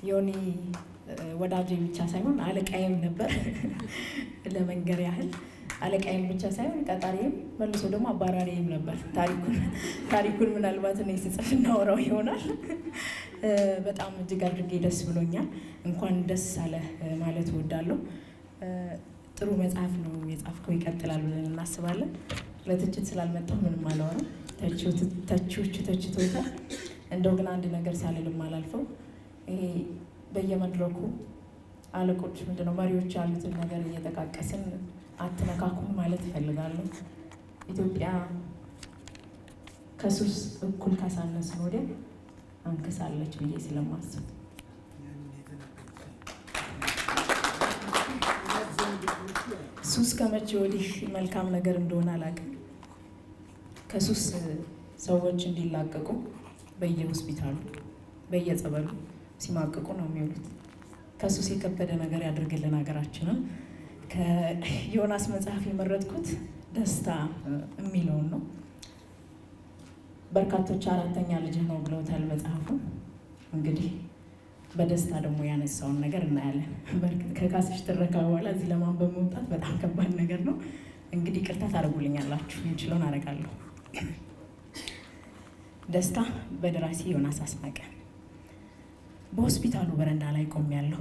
ዮኒ ወዳጄ ብቻ ሳይሆን አለቃዬም ነበር። ለመንገር ያህል አለቃዬም ብቻ ሳይሆን ቀጣሪም መልሶ ደግሞ አባራሪም ነበር። ታሪኩን ታሪኩን ምናልባት እኔ ስጽፍ እናወራው ይሆናል። በጣም እጅግ አድርጌ ደስ ብሎኛል። እንኳን ደስ አለ ማለት እወዳለሁ። ጥሩ መጽሐፍ ነው የጻፍከው፣ ይቀጥላል ብለን እናስባለን። ለትችት ስላልመጣሁ ምንም አላወራም። ተቺዎቹ ተችቶታል። እንደው ግን አንድ ነገር ሳልልም አላልፈው ይሄ በየመድረኩ አለቆች ምንድነው መሪዎች ያሉትን ነገር እየጠቃቀስን አትነካኩም ማለት እፈልጋለሁ። ኢትዮጵያ ከሱስ እኩል ካሳነስን ወዲያ አንክሳለች ብዬ ስለማስብ ሱስ ከመቼ ወዲህ መልካም ነገር እንደሆነ አላውቅም። ከሱስ ሰዎች እንዲላቀቁ በየሆስፒታሉ በየጸበሉ ሲማቅቁ ነው የሚውሉት። ከሱስ የከበደ ነገር ያድርግልን ሀገራችንን። ከዮናስ መጽሐፍ የመረጥኩት ደስታ የሚለውን ነው። በርካቶች አራተኛ ልጅህ ነው ብለውታል መጽሐፉ። እንግዲህ በደስታ ደግሞ ያነሳውን ነገር እናያለን። ከካስሽ ትረካ በኋላ እዚህ ለማንበብ መውጣት በጣም ከባድ ነገር ነው። እንግዲህ ቅርታ ታደርጉልኛላችሁ፣ የምችለውን አደርጋለሁ። ደስታ በደራሲ ዮናስ አስናቀ። በሆስፒታሉ በረንዳ ላይ ቆሜያለሁ።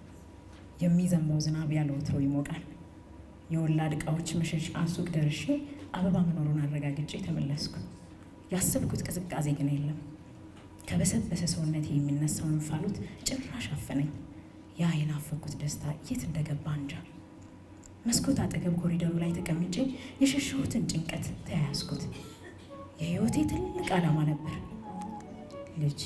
የሚዘንበው ዝናብ ያለ ወትሮ ይሞቃል። የወላድ ዕቃዎች መሸጫ ሱቅ ደርሼ አበባ መኖሩን አረጋግጬ ተመለስኩ። ያሰብኩት ቅዝቃዜ ግን የለም። ከበሰበሰ ሰውነቴ የሚነሳው እንፋሎት ጭራሽ አፈነኝ። ያ የናፈኩት ደስታ የት እንደገባ እንጃ። መስኮት አጠገብ ኮሪደሩ ላይ ተቀምጬ የሸሸሁትን ጭንቀት ተያያዝኩት። የህይወቴ ትልቅ ዓላማ ነበር ልጅ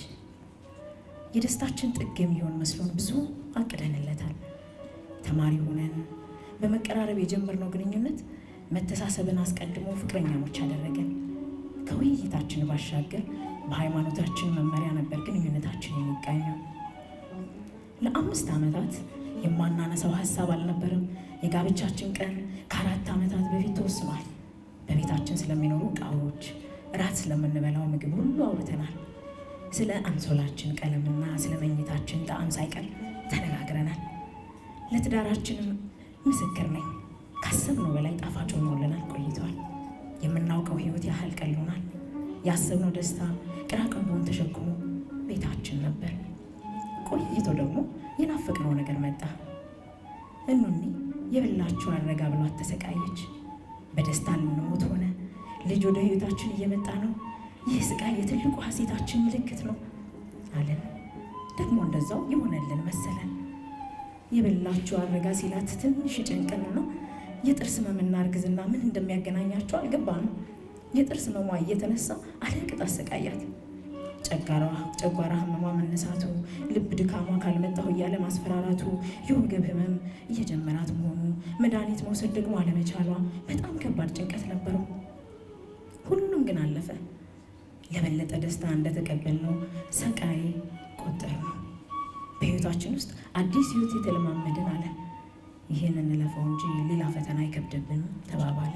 የደስታችን ጥግ የሚሆን መስሎን ብዙ አቅደንለታል። ተማሪ ሆነን በመቀራረብ የጀመርነው ግንኙነት መተሳሰብን አስቀድሞ ፍቅረኛሞች አደረገን። ከውይይታችን ባሻገር በሃይማኖታችን መመሪያ ነበር ግንኙነታችን የሚቃኘው። ለአምስት ዓመታት የማናነሳው ሀሳብ አልነበረም። የጋብቻችን ቀን ከአራት ዓመታት በፊት ተወስኗል። በቤታችን ስለሚኖሩ ዕቃዎች፣ እራት ስለምንበላው ምግብ ሁሉ አውርተናል። ስለ አንሶላችን ቀለምና ስለ መኝታችን ጣዕም ሳይቀር ተነጋግረናል። ለትዳራችንም ምስክር ነኝ፣ ካሰብነው በላይ ጣፋጭ ሆኖልናል ቆይቷል። የምናውቀው ህይወት ያህል ቀሎናል። ያሰብነው ደስታ ቅራቅንቦን ተሸክሞ ቤታችን ነበር። ቆይቶ ደግሞ የናፈቅነው ነገር መጣ። እኑኒ የበላችውን አረጋ ብሏት ተሰቃየች። በደስታ ልንሞት ሆነ። ልጅ ወደ ህይወታችን እየመጣ ነው። ይህ ስቃይ የትልቁ ሀሴታችን ምልክት ነው አለን። ደግሞ እንደዛው የሆነልን መሰለን። የበላችሁ አረጋ ሲላት ትንሽ ጨንቀንና የጥርስ ህመምና እርግዝና ምን እንደሚያገናኛቸው አልገባንም። የጥርስ ህመሟ እየተነሳ አለቅጥ አሰቃያት። ጨጓራ ህመሟ መነሳቱ፣ ልብ ድካሟ ካልመጣሁ እያለ ማስፈራራቱ፣ የወገብ ህመም እየጀመራት መሆኑ፣ መድኃኒት መውሰድ ደግሞ አለመቻሏ በጣም ከባድ ጭንቀት ነበረው። ሁሉም ግን አለፈ። ለበለጠ ደስታ እንደተቀበልነው ሰቃይ ቆጠር ነው። በህይወታችን ውስጥ አዲስ ህይወት የተለማመድን አለ። ይህን እንለፈው እንጂ ሌላ ፈተና አይከብድብንም ተባባለ።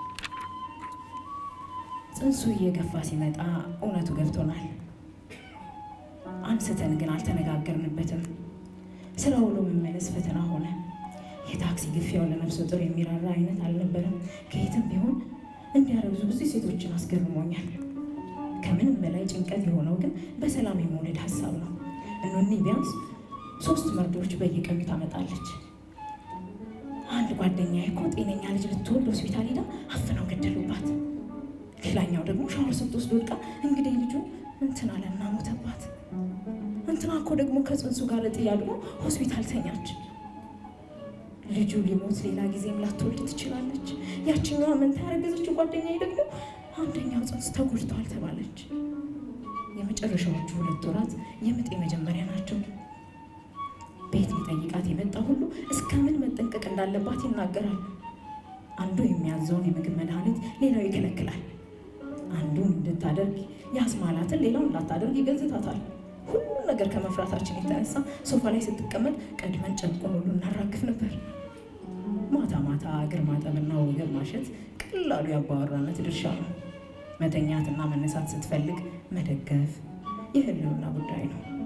ጽንሱ እየገፋ ሲመጣ እውነቱ ገብቶናል። አንስተን ግን አልተነጋገርንበትም። ስራ ውሎ መመለስ ፈተና ሆነ። የታክሲ ግፊያው ለነፍሰ ጡር የሚራራ አይነት አልነበረም። ከየትም ቢሆን እንዲያረግዙ ብዙ ሴቶችን አስገርሞኛል። ከምንም በላይ ጭንቀት የሆነው ግን በሰላም የመውለድ ሀሳብ ነው። እኑኒ ቢያንስ ሶስት መርዶዎች በየቀኑ ታመጣለች። አንድ ጓደኛ እኮ ጤነኛ ልጅ ልትወልድ ሆስፒታል ሄዳ አፍነው ገደሉባት። ሌላኛው ደግሞ ሻወር ስትወስድ ወድቃ እንግዲህ ልጁ እንትን አለና ሞተባት። እንትና እኮ ደግሞ ከጽንሱ ጋር ጥያሉ ሆስፒታል ተኛች። ልጁ ሊሞት ሌላ ጊዜም ላትወልድ ትችላለች። ያችኛዋ መንታ ያረገዘችው ጓደኛዬ ደግሞ አንደኛው ጽንስ ተጎድተዋል ተባለች። የመጨረሻዎቹ ሁለት ወራት የምጥ መጀመሪያ ናቸው። ቤት ሊጠይቃት የመጣ ሁሉ እስከምን መጠንቀቅ እንዳለባት ይናገራል። አንዱ የሚያዘውን የምግብ መድኃኒት ሌላው ይከለክላል። አንዱን እንድታደርግ ያስማላትን ሌላው እንዳታደርግ ይገዝታታል። ሁሉም ነገር ከመፍራታችን የተነሳ ሶፋ ላይ ስትቀመጥ ቀድመን ጨርቁን ሁሉ እናራግፍ ነበር። ማታ ማታ እግር ማጠብና ወገብ ማሸት ቀላሉ የአባወራነት ድርሻ ነው። መተኛትና መነሳት ስትፈልግ መደገፍ የህልውና ጉዳይ ነው።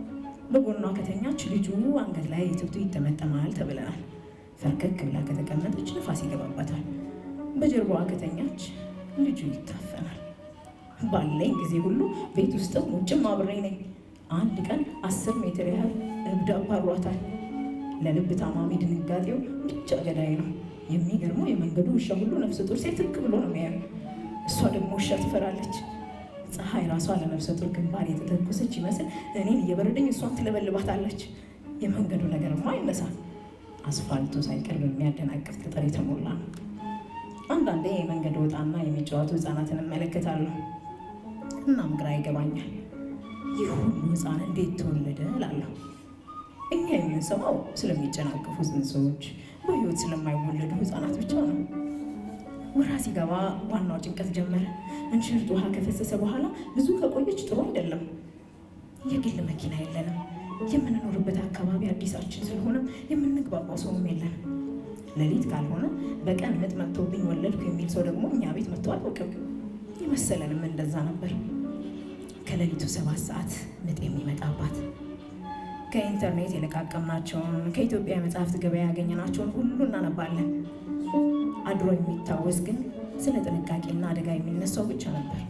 በጎኗ ከተኛች ልጁ አንገት ላይ ትብቱ ይጠመጠማል ተብለናል። ፈርከክ ብላ ከተቀመጠች ንፋስ ይገባባታል። በጀርባዋ ከተኛች ልጁ ይታፈናል። ባለኝ ጊዜ ሁሉ ቤት ውስጥም ውጭም አብሬ ነኝ። አንድ ቀን አስር ሜትር ያህል እብድ አባሯታል። ለልብ ታማሚ ድንጋጤው ብቻ ገዳይ ነው። የሚገርመው የመንገዱ ውሻ ሁሉ ነፍሰ ጡር ሴት ትክ ብሎ ነው የሚያየው። እሷ ደግሞ ውሻ ትፈራለች። ፀሐይ ራሷ ለነፍሰ ጡር ግንባር የተተኮሰች ይመስል እኔን እየበረደኝ እሷን ትለበልባታለች። የመንገዱ ነገርማ አይነሳል። አስፋልቱ ሳይቀር በሚያደናቅፍ ጠጠር የተሞላ ነው። አንዳንዴ የመንገድ ወጣና የሚጫወቱ ህፃናትን እመለከታለሁ። እናም ግራ ይገባኛል። ይህ ሁሉ ህፃን እንዴት ተወለደ እላለሁ። እኛ የምንሰማው ስለሚጨናገፉ ጽንሶች፣ በህይወት ስለማይወለዱ ህፃናት ብቻ ነው። ወራ ሲገባ ዋናው ጭንቀት ጀመረ። እንሽርት ውሃ ከፈሰሰ በኋላ ብዙ ከቆየች ጥሩ አይደለም። የግል መኪና የለንም። የምንኖርበት አካባቢ አዲሳችን ስለሆነም የምንግባባው ሰውም የለንም። ሌሊት ካልሆነ በቀን ምጥ መጥቶብኝ ወለድኩ የሚል ሰው ደግሞ እኛ ቤት መጥቶ አያውቅም። የመሰለንም እንደዛ ነበር። ከሌሊቱ ሰባት ሰዓት ምጥ የሚመጣባት ከኢንተርኔት የለቃቀምናቸውን ከኢትዮጵያ የመጽሐፍት ገበያ ያገኘናቸውን ሁሉ እናነባለን። አድሮ የሚታወስ ግን ስለ ጥንቃቄና አደጋ የሚነሳው ብቻ ነበር።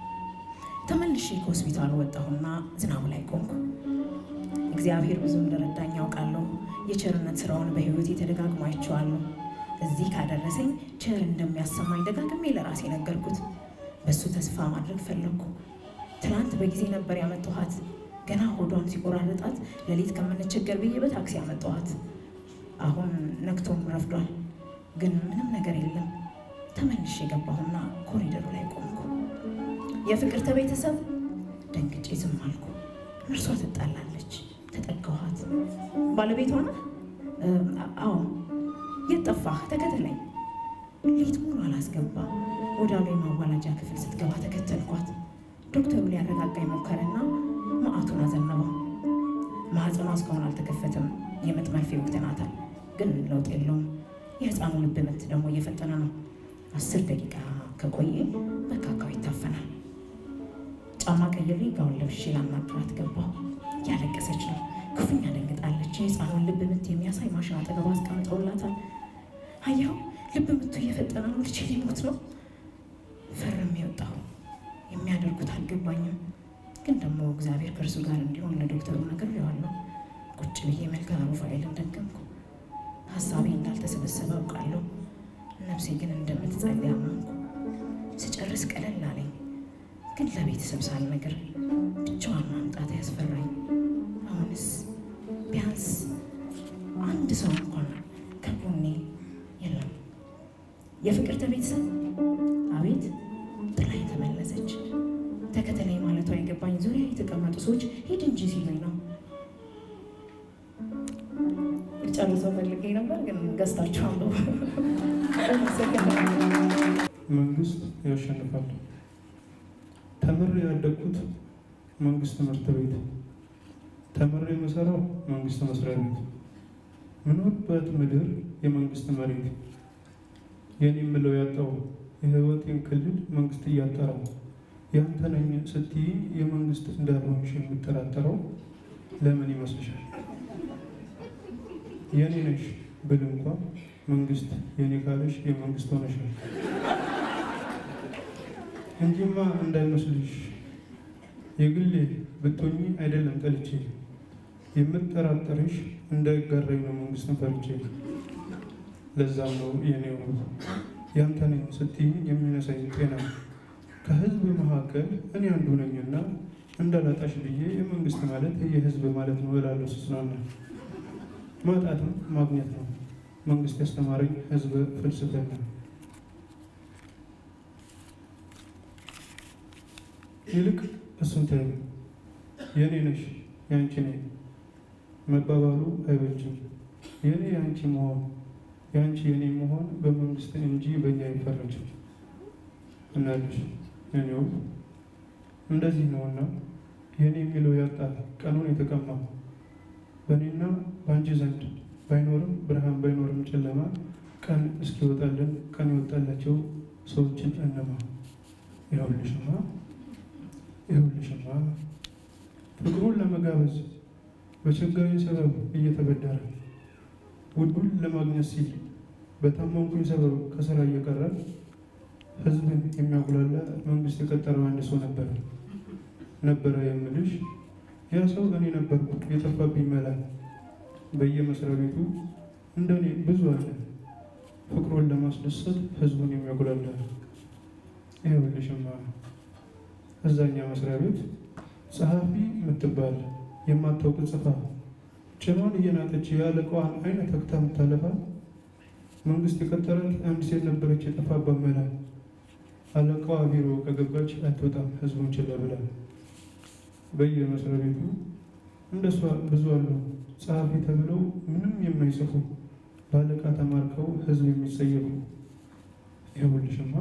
ተመልሼ ከሆስፒታሉ ወጣሁና ዝናቡ ላይ ቆምኩ። እግዚአብሔር ብዙ እንደረዳኝ ያውቃለሁ። የቸርነት ስራውን በህይወቴ ተደጋግሞ አይቼዋለሁ። እዚህ ካደረሰኝ ቸር እንደሚያሰማኝ ደጋግሜ ለራሴ ነገርኩት። በእሱ ተስፋ ማድረግ ፈለግኩ። ትናንት በጊዜ ነበር ያመጣኋት። ገና ሆዷን ሲቆራረጣት ሌሊት ከምንቸገር ብዬ በታክሲ ያመጣኋት። አሁን ነግቶም ረፍዷል፣ ግን ምንም ነገር የለም። ተመልሼ የገባሁና ኮሪደሩ ላይ ቆምኩ። የፍቅርተ ቤተሰብ ደንግጬ ዝም አልኩ። እርሷ ትጣላለች። ተጠጋኋት። ባለቤቷ ነህ? አዎ። የት ጠፋህ? ተከተለኝ። ሌት ሙሉ አላስገባ ወዳሉ የማዋላጃ ክፍል ስትገባ ተከተልኳት። ዶክተሩ ሊያረጋጋኝ ሞከረና መዓቱን አዘነበው። ማህፀኗ እስካሁን አልተከፈተም። የምጥ መርፌ ወቅተናታል፣ ግን ለውጥ የለውም። የህፃኑ ልብ ምት ደግሞ እየፈጠነ ነው። አስር ደቂቃ ከቆየ በካካው ይታፈናል። ጫማ ቀይሬ ጋውን ለብሼ ላናግራት ገባሁ። ያለቀሰች ነው። ክፉኛ ደንግጣለች። የህፃኗን ልብ ምት የሚያሳይ ማሽን አጠገቧ አስቀምጠውላታል። አየኸው፣ ልብ ምቱ እየፈጠነ ነው። ልጄ ሊሞት ነው። ፈርም የወጣሁ የሚያደርጉት አልገባኝም፣ ግን ደግሞ እግዚአብሔር ከእርሱ ጋር እንዲሆን ለዶክተሩ ነግሬዋለሁ። ቁጭ ብዬ መልክዓ ሩፋኤልን ደገምኩ። ሀሳቤ እንዳልተሰበሰበ አውቃለሁ። ነፍሴ ግን እንደምትጸልይ አመንኩ። ስጨርስ ቀለል አለኝ፣ ግን ለቤተሰብ ሳልነግር ብቻዋን ማምጣት ያስፈራኝ። አሁንስ ቢያንስ አንድ ሰው እንኳን ከጎኔ የለም። የፍቅርተ ቤተሰብ አቤት ጥላኝ ተመለሰች። ተከተለኝ ማለቷ የገባኝ ዙሪያ የተቀመጡ ሰዎች ሂድ እንጂ ሲሉኝ ነው። ጨርሰው ፈልጌ ነበር፣ ግን ገዝታችሁ አንብቡ። መንግስት ያሸንፋል። ተምሬ ያደግኩት መንግስት ትምህርት ቤት፣ ተምሬ የምሰራው መንግስት መስሪያ ቤት፣ ምኖርበት ምድር የመንግስት መሬት፣ የኔ የምለው ያጣው የህይወቴን ክልል መንግስት እያጠረው ያንተ ነኝ ስትይ የመንግስት እንዳልሆንሽ የምጠራጠረው ለምን ይመስልሻል? የኔ ነሽ ብል እንኳ መንግስት የኔ ካለሽ የመንግስት ሆነሻል እንጂማ እንዳይመስልሽ የግሌ ብትሆኚ አይደለም ጠልቼ የምጠራጠርሽ እንዳይጋራኝ ነው መንግስትን ፈርቼ። ለዛም ነው የኔው ያንተ ነኝ ስትይ የሚነሳኝ ጤና ከህዝብ መካከል እኔ አንዱ ነኝና እንዳላጣሽ ብዬ የመንግስት ማለት የህዝብ ማለት ነው እላለሁ ስጽናና። ማጣትም ማግኘት ነው መንግስት ያስተማረኝ ህዝብ ፍልስፍና። ይልቅ እሱን ተይው፣ የኔ ነሽ ያንቺ ነኝ መባባሉ አይበጅም። የኔ ያንቺ መሆን ያንቺ የኔ መሆን በመንግስት እንጂ በእኛ አይፈረጅም። እናልሽ የኔው እንደዚህ ነውና የኔ የሚለው ያጣ ቀኑን የተቀማ በእኔና በአንቺ ዘንድ ባይኖርም ብርሃን ባይኖርም ጨለማ ቀን እስኪወጣልን ቀን የወጣላቸው ሰዎችን እነማ ይኸውልሽማ ይኸውልሽማ ፍቅሩን ለመጋበዝ በቸገረኝ ሰበብ እየተበደረ ውዱን ለማግኘት ሲል በታመምኩኝ ሰበብ ከስራ እየቀረ ህዝብን የሚያጉላላ መንግስት የቀጠረው አንድ ሰው ነበረ ነበረ የምልሽ ያ ሰው እኔ ነበርኩ የጠፋብኝ መላ በየመስሪያ ቤቱ እንደኔ ብዙ አለ ፍቅሩን ለማስደሰት ህዝቡን የሚያጉላላ ይኸውልሽማ እዛኛ መስሪያ ቤት ጸሐፊ የምትባል የማታውቅ ጽፋ ጭኗን እየናጠች የአለቃዋን አይነት ተክታ የምታለፋ መንግስት የቀጠራት አንድ ሴት ነበረች የጠፋባት መላ አለቃዋ ቢሮ ከገባች አትወጣም ህዝቡን ችላ ብላ በየመስሪያ ቤቱ እንደሷ ብዙ አሉ ጸሐፊ ተብለው ምንም የማይጽፉ በአለቃ ተማርከው ህዝብ የሚጸየፉ ይኸውልሽማ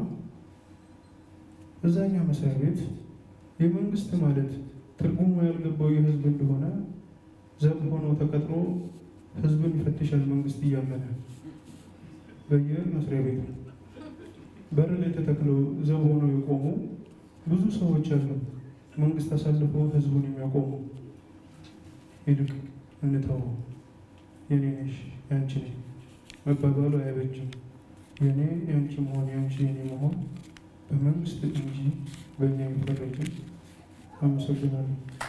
እዛኛ መስሪያ ቤት የመንግስት ማለት ትርጉሙ ያልገባው የህዝብ እንደሆነ ዘብ ሆኖ ተቀጥሮ ህዝብን ይፈትሻል መንግስት እያመነ በየመስሪያ ቤቱ በር ላይ ተተክለው ዘብ ሆነው የቆሙ ብዙ ሰዎች አሉ መንግስት አሳልፎ ህዝቡን የሚያቆሙ ይልቅ እንተው የኔ ነሽ ያንቺ ነኝ መባባሉ አይበጅም የኔ ያንቺ መሆን ያንቺ የኔ መሆን በመንግስት እንጂ በእኛ የሚፈረጅም አመሰግናለሁ